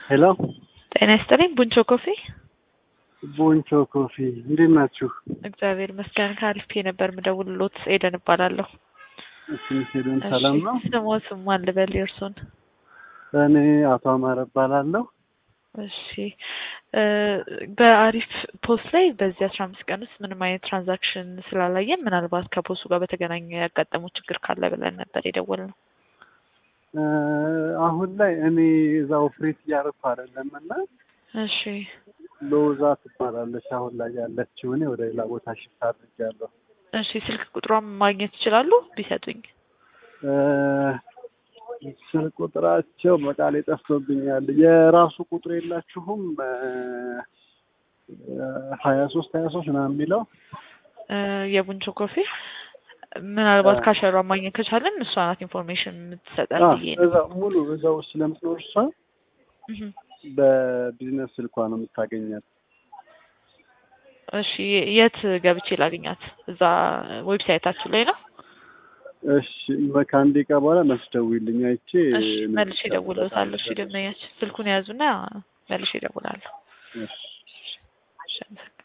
ሄሎ ጤና ይስጥልኝ። ቡንቾ ኮፊ ቦንቾ ኮፊ እንዴት ናችሁ? እግዚአብሔር ይመስገን። ከአሪፍ ነበር ምደውልሎት ኤደን እባላለሁ። እሺ ሄደን ሰላም ነው? ስሞት ማን ልበል የእርሶን? እኔ አቶ አማረ እባላለሁ። እሺ በአሪፍ ፖስት ላይ በዚህ አስራ አምስት ቀን ውስጥ ምንም አይነት ትራንዛክሽን ስላላየን ምናልባት ከፖስቱ ጋር በተገናኘ ያጋጠመው ችግር ካለ ብለን ነበር የደወልነው። እ አሁን ላይ እኔ እዛ ኦፕሬት እያደረኩ አይደለም እና እሺ ሎዛ ትባላለች አሁን ላይ ያለችው። እኔ ወደ ሌላ ቦታ ሽፍት አድርጌያለሁ። እሺ ስልክ ቁጥሯን ማግኘት ይችላሉ ቢሰጡኝ? እ ስልክ ቁጥራቸው በቃሌ ጠፍቶብኛል። የራሱ ቁጥር የላችሁም? ሀያ ሶስት ሀያ ሶስት ምናምን የሚለው እ የቡንቾ ኮፊ ምናልባት አ- ካሸሯ ማግኘት ከቻለን እሷ ናት ኢንፎርሜሽን የምትሰጠን አ፣ ብዬ ነው። እዛ ሙሉ እዛው ስለምትኖር እሷ እህ። በቢዝነስ ስልኳ ነው የምታገኛት። እሺ የት ገብቼ ላገኛት? እዛ ዌብሳይታችሁ ላይ ነው? እሺ ከአንድ ደቂቃ በኋላ መልስ ደውይልኝ አይቼ እሺ መልሼ እደውልልዎታለሁ። እሺ ደንበኛችን ስልኩን ያዙና መልሼ እደውላለሁ። እሺ እሺ አመሰግናለሁ።